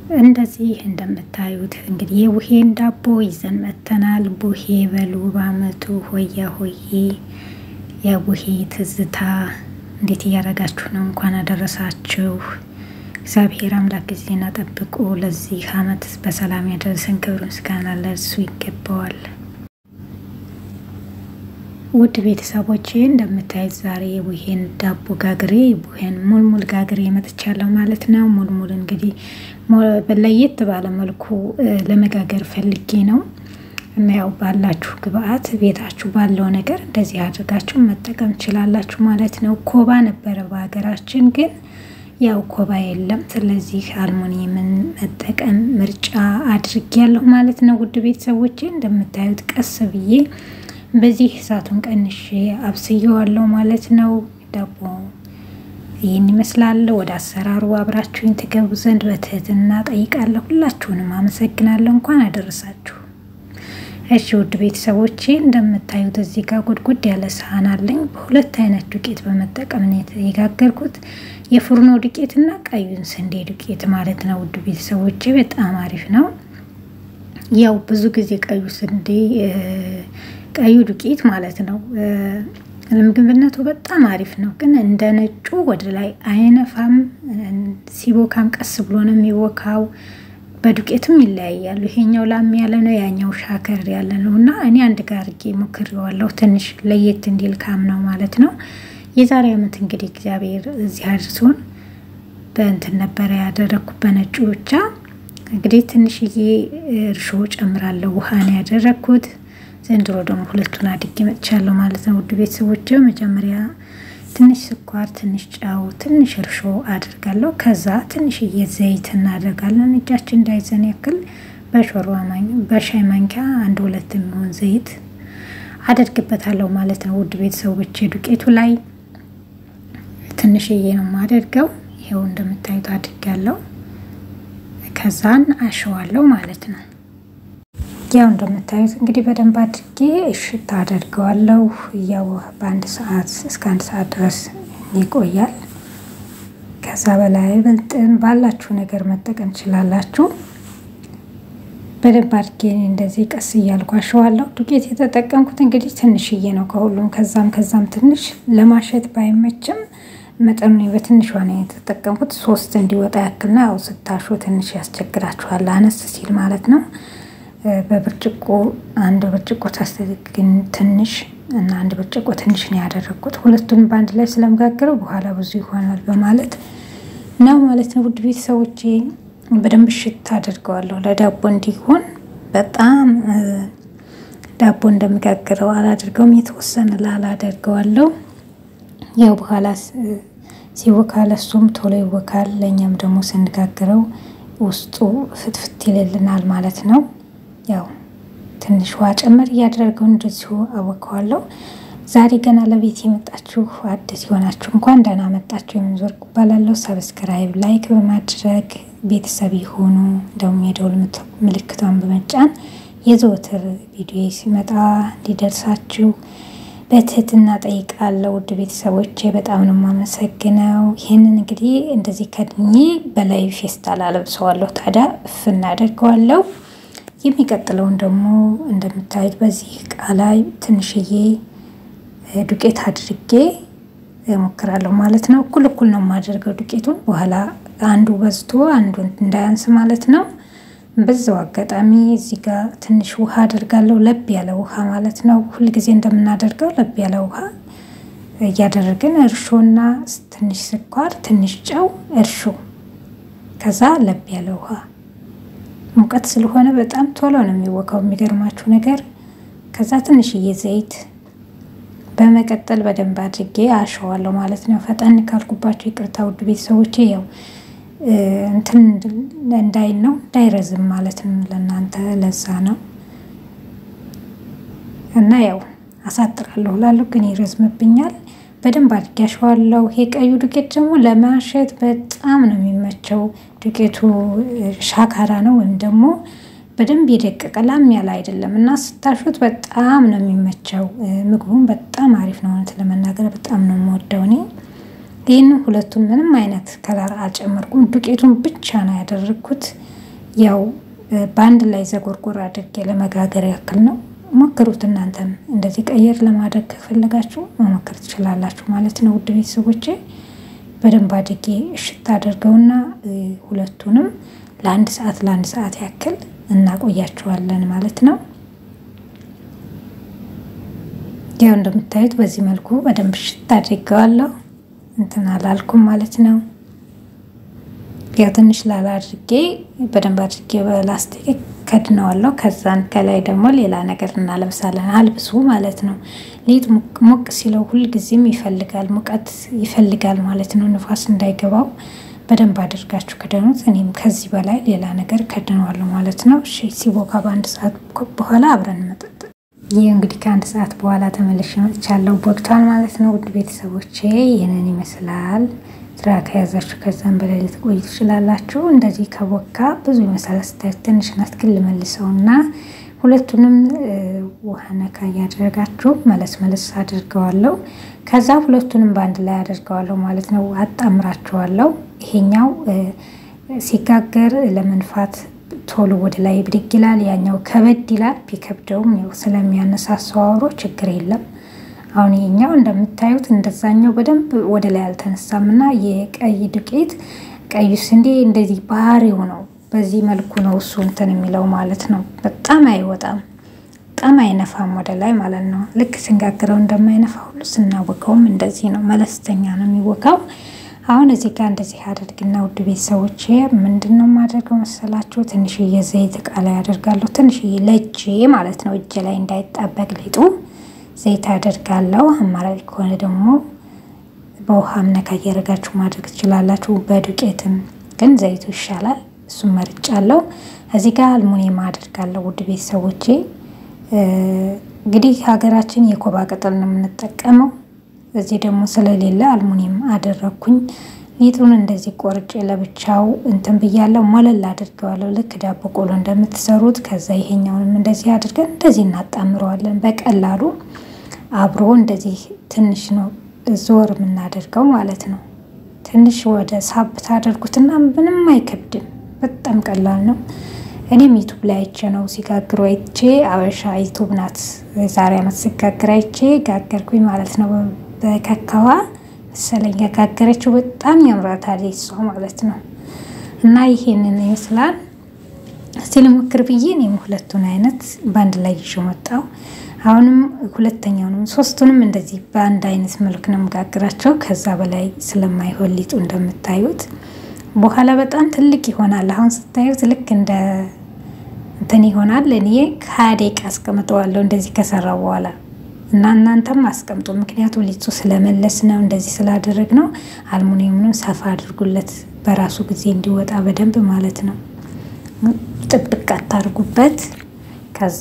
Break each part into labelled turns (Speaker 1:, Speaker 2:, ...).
Speaker 1: እንደዚህ እንደምታዩት እንግዲህ የቡሄን ዳቦ ይዘን መተናል። ቡሄ በሉ በአመቱ ሆያ ሆዬ የቡሄ ትዝታ እንዴት እያደረጋችሁ ነው? እንኳን አደረሳችሁ። እግዚአብሔር አምላክ ጊዜና ጠብቆ ለዚህ አመት በሰላም ያደረሰን ክብር ምስጋና ለእርሱ ይገባዋል። ውድ ቤተሰቦቼ እንደምታዩት ዛሬ የቡሄን ዳቦ ጋግሬ ቡሄን ሙልሙል ጋግሬ መጥቻለሁ ማለት ነው። ሙልሙል እንግዲህ ለየት ባለ መልኩ ለመጋገር ፈልጌ ነው እና ያው ባላችሁ ግብአት ቤታችሁ ባለው ነገር እንደዚህ አድርጋችሁ መጠቀም ትችላላችሁ ማለት ነው። ኮባ ነበረ በሀገራችን ግን ያው ኮባ የለም። ስለዚህ አልሙኒየምን መጠቀም ምርጫ አድርጌያለሁ ማለት ነው። ውድ ቤተሰቦቼ እንደምታዩት ቀስ ብዬ በዚህ እሳቱን ቀንሼ አብስየዋለሁ ማለት ነው። ዳቦ ይህን ይመስላል። ወደ አሰራሩ አብራችሁኝ ትገቡ ዘንድ በትህትና ጠይቃለሁ። ሁላችሁንም አመሰግናለሁ። እንኳን አደረሳችሁ። እሺ ውድ ቤተሰቦቼ እንደምታዩት እዚህ ጋር ጉድጉድ ያለ ሳህን አለኝ። በሁለት አይነት ዱቄት በመጠቀም ነው የጋገርኩት፣ የፉርኖ ዱቄት እና ቀዩን ስንዴ ዱቄት ማለት ነው። ውድ ቤተሰቦቼ በጣም አሪፍ ነው። ያው ብዙ ጊዜ ቀዩ ስንዴ ቀዩ ዱቄት ማለት ነው ለምግብነቱ በጣም አሪፍ ነው። ግን እንደ ነጩ ወደ ላይ አይነፋም። ሲቦካም ቀስ ብሎ ነው የሚቦካው። በዱቄትም ይለያያሉ። ይሄኛው ላም ያለ ነው፣ ያኛው ሻከር ያለ ነው እና እኔ አንድ ጋር አድርጌ ሞክሬዋለሁ። ትንሽ ለየት እንዲል ካም ነው ማለት ነው። የዛሬ ዓመት እንግዲህ እግዚአብሔር እዚህ አድርሶን በእንትን ነበረ ያደረግኩ በነጩ ብቻ። እንግዲህ ትንሽዬ እርሾ ጨምራለሁ። ውሃ ነው ያደረግኩት። ዘንድሮ ደግሞ ሁለቱን አድጌ መጥቻለሁ ማለት ነው። ውድ ቤተሰቦች መጀመሪያ ትንሽ ስኳር፣ ትንሽ ጨው፣ ትንሽ እርሾ አድርጋለሁ። ከዛ ትንሽዬ ዘይት እናደርጋለን እጃችን እንዳይዘን ያክል በሾርባ በሻይ ማንኪያ አንድ ሁለት የሚሆን ዘይት አደርግበታለሁ ማለት ነው። ውድ ቤተሰቦች ዱቄቱ ላይ ትንሽዬ ነው የማደርገው። ይኸው እንደምታዩት አድርጋለሁ። ከዛን አሸዋለሁ ማለት ነው። ያው እንደምታዩት እንግዲህ በደንብ አድርጌ እሽት አደርገዋለሁ። ያው በአንድ ሰዓት እስከ አንድ ሰዓት ድረስ ይቆያል። ከዛ በላይ በልጥን ባላችሁ ነገር መጠቀም ትችላላችሁ። በደንብ አድርጌ እንደዚህ ቀስ እያልኩ አሸዋለሁ። ዱቄት የተጠቀምኩት እንግዲህ ትንሽዬ ነው ከሁሉም ከዛም ከዛም ትንሽ ለማሸት ባይመችም መጠኑ በትንሿ ነው የተጠቀምኩት። ሶስት እንዲወጣ ያክልና ያው ስታሹ ትንሽ ያስቸግራችኋል፣ አነስ ሲል ማለት ነው። በብርጭቆ አንድ ብርጭቆ ታስተግን ትንሽ እና አንድ ብርጭቆ ትንሽ ነው ያደረግኩት። ሁለቱንም በአንድ ላይ ስለመጋገረው በኋላ ብዙ ይሆናል በማለት ነው ማለት ነው። ውድ ቤተሰቦቼ በደንብ ሽት አድርገዋለሁ ለዳቦ እንዲሆን። በጣም ዳቦ እንደምጋግረው አላደርገውም፣ የተወሰነ ላላ አደርገዋለሁ። ያው በኋላ ሲወካ ለሱም ቶሎ ይወካል፣ ለእኛም ደግሞ ስንጋግረው ውስጡ ፍትፍት ይልልናል ማለት ነው። ያው ትንሽ ውሃ ጨመር እያደረገው እንደዚሁ አወከዋለሁ። ዛሬ ገና ለቤት የመጣችሁ አዲስ የሆናችሁ እንኳን ደህና መጣችሁ። የምንዞር እባላለሁ። ሰብስክራይብ፣ ላይክ በማድረግ ቤተሰብ የሆኑ እንደውም የደውል ምልክቷን በመጫን የዘወትር ቪዲዮ ሲመጣ እንዲደርሳችሁ በትህትና ጠይቃለሁ። ውድ ቤተሰቦቼ በጣም ነው የማመሰግነው። ይህንን እንግዲህ እንደዚህ ከድኜ በላይ ፌስታል አለብሰዋለሁ። ታዲያ እፍ እናደርገዋለሁ። የሚቀጥለውን ደግሞ እንደምታዩት በዚህ እቃ ላይ ትንሽዬ ዱቄት አድርጌ እሞክራለሁ ማለት ነው። እኩል እኩል ነው የማደርገው ዱቄቱን በኋላ አንዱ በዝቶ አንዱ እንዳያንስ ማለት ነው። በዛው አጋጣሚ እዚህ ጋር ትንሽ ውሃ አደርጋለሁ፣ ለብ ያለ ውሃ ማለት ነው። ሁልጊዜ እንደምናደርገው ለብ ያለ ውሃ እያደረግን እርሾና ትንሽ ስኳር፣ ትንሽ ጨው፣ እርሾ ከዛ ለብ ያለ ውሃ ሙቀት ስለሆነ በጣም ቶሎ ነው የሚወካው። የሚገርማችሁ ነገር ከዛ ትንሽዬ ዘይት በመቀጠል በደንብ አድርጌ አሸዋለሁ ማለት ነው። ፈጠን ካልኩባቸው ይቅርታ ውድ ቤተሰቦቼ። ያው እንትን እንዳይል ነው እንዳይረዝም ማለት ነው ለእናንተ ለዛ ነው እና ያው አሳጥራለሁ ላለሁ ግን ይረዝምብኛል። በደንብ አድርጌ አሸዋለሁ። ይሄ ቀዩ ዱቄት ደግሞ ለማሸት በጣም ነው የሚመቸው። ዱቄቱ ሻካራ ነው ወይም ደግሞ በደንብ የደቀቀ ላም ያለ አይደለም እና ስታሹት በጣም ነው የሚመቸው። ምግቡም በጣም አሪፍ ነው። እውነት ለመናገር በጣም ነው የምወደው እኔ። ይህንን ሁለቱን ምንም አይነት ከለር አልጨመርኩም። ዱቄቱን ብቻ ነው ያደረግኩት። ያው በአንድ ላይ ዘጎርጎር አድርጌ ለመጋገር ያክል ነው። ሞክሩት። እናንተም እንደዚህ ቀየር ለማድረግ ከፈለጋችሁ መሞከር ትችላላችሁ ማለት ነው። ውድ ቤተሰቦቼ በደንብ አድርጌ እሽት አድርገውና ሁለቱንም ለአንድ ሰዓት ለአንድ ሰዓት ያክል እናቆያቸዋለን ማለት ነው። ያው እንደምታዩት በዚህ መልኩ በደንብ እሽት አድርገዋለሁ። እንትን አላልኩም ማለት ነው። ያው ትንሽ ላላ አድርጌ በደንብ አድርጌ በላስቲክ ከድነዋለሁ። ከዛን ከላይ ደግሞ ሌላ ነገር እናለብሳለን። አልብሱ ማለት ነው። ሊጥ ሞቅ ሲለው ሁልጊዜም ይፈልጋል ሙቀት ይፈልጋል ማለት ነው። ንፋስ እንዳይገባው በደንብ አድርጋችሁ ክደኑት። እኔም ከዚህ በላይ ሌላ ነገር ከድነዋለሁ ማለት ነው። እሺ ሲቦካ በአንድ ሰዓት በኋላ አብረን መጠጥ ይህ እንግዲህ ከአንድ ሰዓት በኋላ ተመልሼ መጥቻለሁ። ቦክቷል ማለት ነው። ውድ ቤተሰቦቼ ይህንን ይመስላል። ስራ ከያዛችሁ ከዛም በላይ ልትቆዩ ትችላላችሁ። እንደዚህ ከቦካ ብዙ ይመስላል ስታዩት ትንሽ ናት፣ ግን ልመልሰውና ሁለቱንም ውሃ ነካ እያደረጋችሁ መለስ መለስ አድርገዋለሁ። ከዛ ሁለቱንም በአንድ ላይ አድርገዋለሁ ማለት ነው። አጣምራቸዋለሁ። ይሄኛው ሲጋገር ለመንፋት ቶሎ ወደ ላይ ብድግ ይላል። ያኛው ከበድ ይላል። ቢከብደውም ስለሚያነሳሳው አውሮ ችግር የለም። አሁን ይሄኛው እንደምታዩት እንደዛኛው በደንብ ወደ ላይ አልተነሳም እና የቀይ ዱቄት ቀዩ ስንዴ እንደዚህ ባህሪው ነው። በዚህ መልኩ ነው እሱ እንትን የሚለው ማለት ነው። በጣም አይወጣም፣ በጣም አይነፋም ወደ ላይ ማለት ነው። ልክ ስንጋግረው እንደማይነፋ ሁሉ ስናወቀውም እንደዚህ ነው። መለስተኛ ነው የሚወቃው። አሁን እዚህ ጋር እንደዚህ አደርግና ውድ ቤተሰቦች ምንድን ነው የማደርገው መሰላችሁ? ትንሽዬ ዘይት እቃ ላይ አደርጋለሁ። ትንሽዬ ለእጄ ማለት ነው፣ እጄ ላይ እንዳይጣበቅ ሊጡ ዘይት አደርጋለሁ። አማራጭ ከሆነ ደግሞ በውሃም ነካ እያደረጋችሁ ማድረግ ትችላላችሁ። በዱቄትም ግን ዘይቱ ይሻላል። እሱም መርጫለሁ። እዚህ ጋር አልሙኒየም አደርጋለሁ። ውድ ቤተሰቦቼ እንግዲህ ሀገራችን የኮባ ቅጠል ነው የምንጠቀመው። እዚህ ደግሞ ስለሌለ አልሙኒየም አደረግኩኝ። ሊጡን እንደዚህ ቆርጬ ለብቻው እንትን ብያለሁ። ሞለል አድርገዋለሁ ልክ ዳቦ ቆሎ እንደምትሰሩት። ከዛ ይሄኛውንም እንደዚህ አድርገን እንደዚህ እናጣምረዋለን በቀላሉ አብሮ እንደዚህ ትንሽ ነው ዞር የምናደርገው ማለት ነው። ትንሽ ወደ ሳብ ታደርጉትና ምንም አይከብድም። በጣም ቀላል ነው። እኔም ዩቱብ ላይ አይቼ ነው ሲጋግሩ አይቼ፣ አበሻ ዩቱብ ናት የዛሬ ዓመት ሲጋግር አይቼ ጋገርኩኝ ማለት ነው። በከካዋ መሰለኝ ያጋገረችው በጣም ያምራታል እሷ ማለት ነው። እና ይሄንን ይመስላል። እስቲ ልሞክር ብዬ እኔም ሁለቱን አይነት በአንድ ላይ ይዤ መጣሁ። አሁንም ሁለተኛውንም ሶስቱንም እንደዚህ በአንድ አይነት መልክ ነው የምጋግራቸው። ከዛ በላይ ስለማይሆን ሊጡ እንደምታዩት በኋላ በጣም ትልቅ ይሆናል። አሁን ስታዩት ልክ እንደ እንትን ይሆናል። እኔ ከሀያ ደቂቃ አስቀምጠዋለሁ እንደዚህ ከሰራው በኋላ እና እናንተም አስቀምጡ። ምክንያቱም ሊጡ ስለመለስ ነው እንደዚህ ስላደረግ ነው። አልሙኒየሙንም ሰፋ አድርጉለት በራሱ ጊዜ እንዲወጣ በደንብ ማለት ነው። ጥብቅ አታርጉበት። ከዛ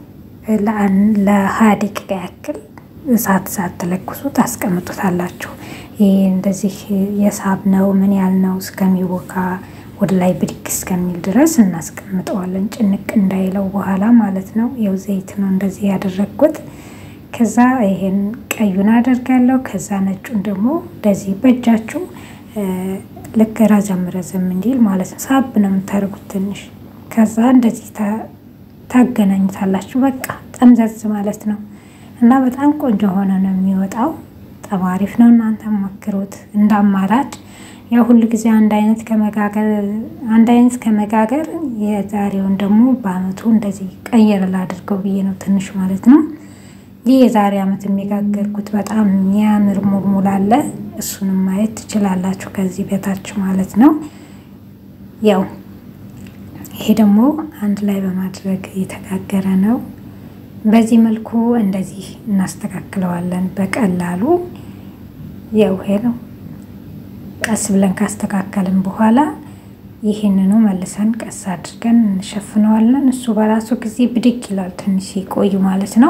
Speaker 1: ለሀያ ደቂቃ ያክል እሳት እሳት ተለኩሱ ታስቀምጡታላችሁ። ይህ እንደዚህ የሳብ ነው ምን ያህል ነው እስከሚቦካ ወደ ላይ ብድግ እስከሚል ድረስ እናስቀምጠዋለን። ጭንቅ እንዳይለው በኋላ ማለት ነው። ይኸው ዘይት ነው እንደዚህ ያደረግኩት። ከዛ ይሄን ቀዩን አደርጋለሁ። ከዛ ነጩን ደግሞ እንደዚህ በእጃችሁ ልክ ረዘም ረዘም እንዲል ማለት ነው። ሳብ ነው የምታደርጉት ትንሽ። ከዛ እንደዚህ ታገናኙታላችሁ። በቃ ጠምዘዝ ማለት ነው እና በጣም ቆንጆ ሆነ ነው የሚወጣው። በጣም አሪፍ ነው። እናንተ ሞክሩት እንደ አማራጭ። ያው ሁሉ ጊዜ አንድ አይነት ከመጋገር አንድ አይነት ከመጋገር የዛሬውን ደግሞ በአመቱ እንደዚህ ቀየር ላድርገው ብዬ ነው ትንሽ ማለት ነው። ይህ የዛሬ አመት የሚጋገርኩት በጣም የሚያምር ሙልሙል አለ። እሱንም ማየት ትችላላችሁ ከዚህ በታች ማለት ነው። ያው ይሄ ደግሞ አንድ ላይ በማድረግ የተጋገረ ነው። በዚህ መልኩ እንደዚህ እናስተካክለዋለን በቀላሉ። ያው ይሄ ነው። ቀስ ብለን ካስተካከልን በኋላ ይህንኑ መልሰን ቀስ አድርገን እንሸፍነዋለን። እሱ በራሱ ጊዜ ብድግ ይላል ትንሽ ሲቆዩ ማለት ነው።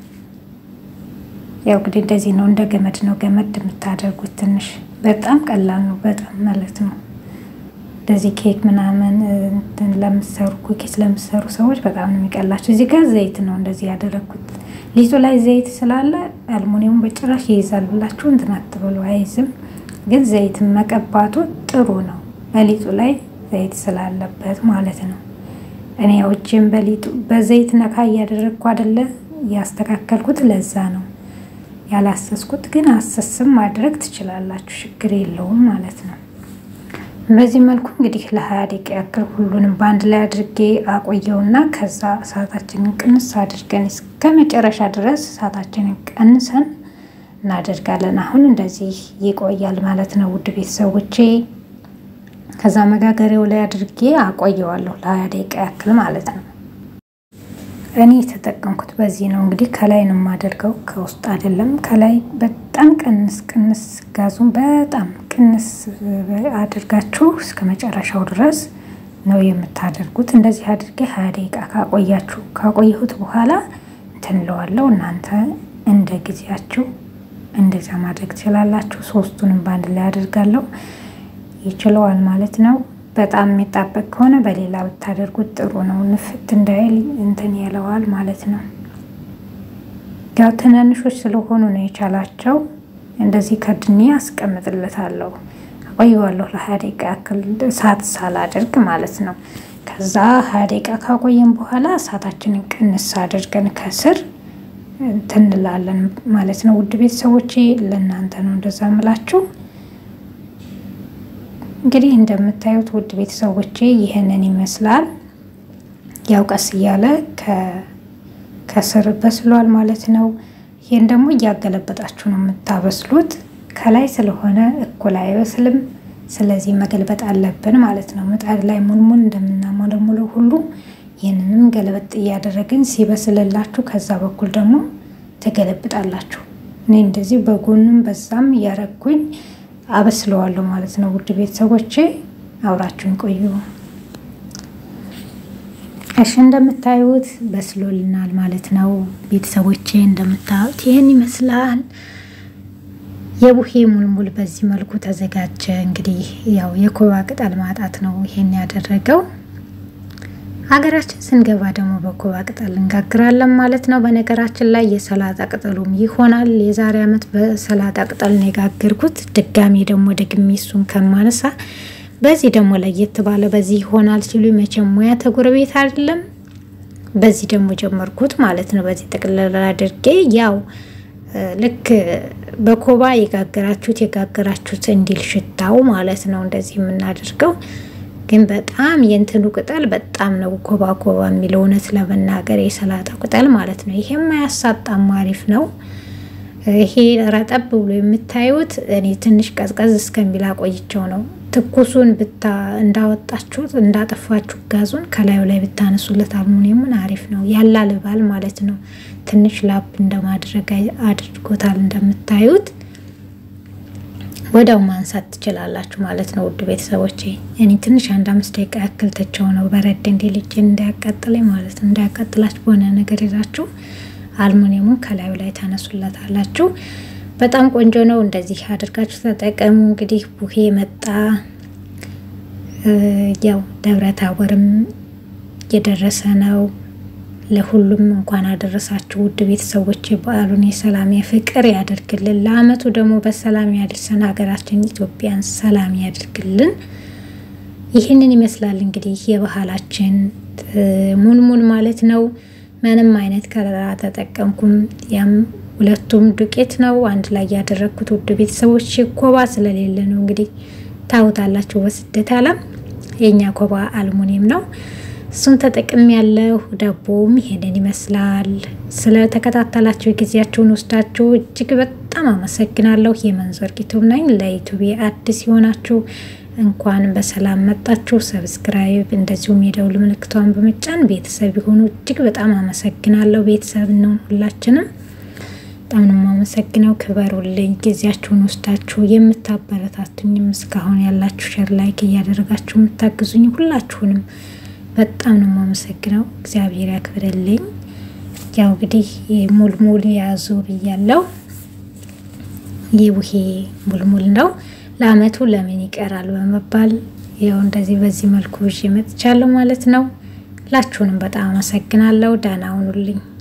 Speaker 1: ያው እንግዲህ እንደዚህ ነው። እንደ ገመድ ነው ገመድ የምታደርጉት ትንሽ በጣም ቀላል ነው። በጣም ማለት ነው። እንደዚህ ኬክ ምናምን ለምሰሩ ኩኪስ ለምሰሩ ሰዎች በጣም ነው የሚቀላቸው። እዚህ ጋር ዘይት ነው እንደዚህ ያደረግኩት። ሊጡ ላይ ዘይት ስላለ አልሙኒየሙ በጭራሽ ይይዛል ብላችሁ እንትን አትበሉ፣ አይዝም። ግን ዘይት መቀባቱ ጥሩ ነው፣ በሊጡ ላይ ዘይት ስላለበት ማለት ነው። እኔ ያው እጄን በሊጡ በዘይት ነካ እያደረግኩ አይደለ ያስተካከልኩት፣ ለዛ ነው ያላሰስኩት። ግን አሰስም ማድረግ ትችላላችሁ፣ ችግር የለውም ማለት ነው። በዚህ መልኩ እንግዲህ ለሀያ ደቂቃ ያክል ሁሉንም በአንድ ላይ አድርጌ አቆየውና ከዛ እሳታችንን ቅንስ አድርገን እስከ መጨረሻ ድረስ እሳታችንን ቀንሰን እናደርጋለን። አሁን እንደዚህ ይቆያል ማለት ነው ውድ ቤተሰቦቼ። ከዛ መጋገሪያው ላይ አድርጌ አቆየዋለሁ ለሀያ ደቂቃ ያክል ማለት ነው። እኔ የተጠቀምኩት በዚህ ነው እንግዲህ ከላይ ነው የማደርገው፣ ከውስጥ አይደለም። ከላይ በጣም ቅንስ ቅንስ ጋዙን በጣም ቅንስ አድርጋችሁ እስከ መጨረሻው ድረስ ነው የምታደርጉት። እንደዚህ አድርጌ ሀያ ደቂቃ ካቆያችሁ ካቆየሁት በኋላ እንትን እለዋለሁ። እናንተ እንደ ጊዜያችሁ እንደዛ ማድረግ ትችላላችሁ። ሶስቱንም በአንድ ላይ አድርጋለሁ። ይችለዋል ማለት ነው። በጣም የሚጣበቅ ከሆነ በሌላ ብታደርጉት ጥሩ ነው። ንፍት እንዳይል እንትን ያለዋል ማለት ነው። ያው ትናንሾች ስለሆኑ ነው የቻላቸው። እንደዚህ ከድኔ አስቀምጥለታለሁ፣ አቆየዋለሁ ለሀያ ደቂቃ ያክል እሳት ሳላደርግ ማለት ነው። ከዛ ሀያ ደቂቃ ካቆየን በኋላ እሳታችንን ቅንስ አድርገን ከስር እንትን እንላለን ማለት ነው። ውድ ቤተሰቦቼ ለእናንተ ነው እንደዛ ምላችሁ። እንግዲህ እንደምታዩት ውድ ቤተሰቦቼ ይህንን ይመስላል። ያው ቀስ እያለ ከስር በስሏል ማለት ነው። ይህን ደግሞ እያገለበጣችሁ ነው የምታበስሉት። ከላይ ስለሆነ እኩል አይበስልም። ስለዚህ መገልበጥ አለብን ማለት ነው። ምጣድ ላይ ሙልሙል እንደምናሞለሙለው ሁሉ ይህንንም ገለበጥ እያደረግን ሲበስልላችሁ ከዛ በኩል ደግሞ ትገለብጣላችሁ። እኔ እንደዚህ በጎንም በዛም እያረግኩኝ አበስለዋለሁ ማለት ነው። ውድ ቤተሰቦቼ አብራችሁን ቆዩ። እሺ እንደምታዩት በስሎልናል ማለት ነው። ቤተሰቦቼ እንደምታዩት ይህን ይመስላል። የቡሄ ሙልሙል በዚህ መልኩ ተዘጋጀ። እንግዲህ ያው የኮባ ቅጠል ማጣት ነው ይሄን ያደረገው። ሀገራችን ስንገባ ደግሞ በኮባ ቅጠል እንጋግራለን ማለት ነው። በነገራችን ላይ የሰላጣ ቅጠሉም ይሆናል። የዛሬ ዓመት በሰላጣ ቅጠል ነው የጋገርኩት። ድጋሚ ደግሞ ደግሜ እሱን ከማነሳ በዚህ ደግሞ ለየት ባለ በዚህ ይሆናል ሲሉ መቼም ሙያ ተጎረቤት አይደለም። በዚህ ደግሞ ጀመርኩት ማለት ነው። በዚህ ጥቅልል አድርጌ ያው ልክ በኮባ የጋገራችሁት የጋገራችሁት እንዲል ሽታው ማለት ነው እንደዚህ የምናደርገው ግን በጣም የእንትኑ ቅጠል በጣም ነው ኮባ ኮባ የሚለው እውነት ለመናገር የሰላጣ ቅጠል ማለት ነው። ይሄም አያሳጣም አሪፍ ነው። ይሄ ረጠብ ብሎ የምታዩት እኔ ትንሽ ቀዝቀዝ እስከሚል አቆይቸው ነው። ትኩሱን ብታ እንዳወጣችሁት እንዳጠፋችሁ ጋዙን ከላዩ ላይ ብታነሱለት አልሙኒየሙን አሪፍ ነው ያላልባል ማለት ነው። ትንሽ ላብ እንደማድረግ አድርጎታል እንደምታዩት ወዲያው ማንሳት ትችላላችሁ ማለት ነው። ውድ ቤተሰቦቼ እኔ ትንሽ አንድ አምስት ደቂቃ ያክል ተቸው ነው በረድ እንዲል እጄን እንዳያቃጥለኝ ማለት ነው። እንዳያቃጥላችሁ በሆነ ነገር ይዛችሁ አልሙኒየሙን ከላዩ ላይ ታነሱለታላችሁ። በጣም ቆንጆ ነው። እንደዚህ አድርጋችሁ ተጠቀሙ። እንግዲህ ቡሄ መጣ። ያው ደብረ ታቦርም የደረሰ ነው። ለሁሉም እንኳን አደረሳችሁ ውድ ቤተሰቦች። በዓሉን የሰላም የፍቅር ያደርግልን። ለአመቱ ደግሞ በሰላም ያድርሰን። ሀገራችን ኢትዮጵያን ሰላም ያደርግልን። ይህንን ይመስላል እንግዲህ የባህላችን ሙልሙል ማለት ነው። ምንም አይነት ከለራ ተጠቀምኩም። ያም ሁለቱም ዱቄት ነው አንድ ላይ ያደረግኩት ውድ ቤተሰቦች። ኮባ ስለሌለ ነው እንግዲህ ታውታላችሁ። በስደት ዓለም የኛ ኮባ አልሙኒየም ነው። እሱን ተጠቅም ያለው ዳቦም ይሄንን ይመስላል። ስለተከታተላችሁ ጊዜያችሁን ወስዳችሁ እጅግ በጣም አመሰግናለሁ። የመንዞር ዩቱብ ነኝ። ለዩቱብ አዲስ የሆናችሁ እንኳን በሰላም መጣችሁ። ሰብስክራይብ እንደዚሁም የደውል ምልክቷን በመጫን ቤተሰብ የሆኑ እጅግ በጣም አመሰግናለሁ። ቤተሰብ ነው ሁላችንም በጣም ነው የማመሰግነው። ክበሩልኝ። ጊዜያችሁን ወስዳችሁ የምታበረታቱኝም እስካሁን ያላችሁ ሸር ላይክ እያደረጋችሁ የምታግዙኝ ሁላችሁንም በጣም ነው የማመሰግነው። እግዚአብሔር ያክብርልኝ። ያው እንግዲህ ሙልሙል ያዙ ብያለው። የቡሄ ሙልሙል ነው። ለአመቱ ለምን ይቀራል በመባል ያው እንደዚህ በዚህ መልኩ ይዤ መጥቻለሁ ማለት ነው። ሁላችሁንም በጣም አመሰግናለሁ። ደህና ሁኑልኝ።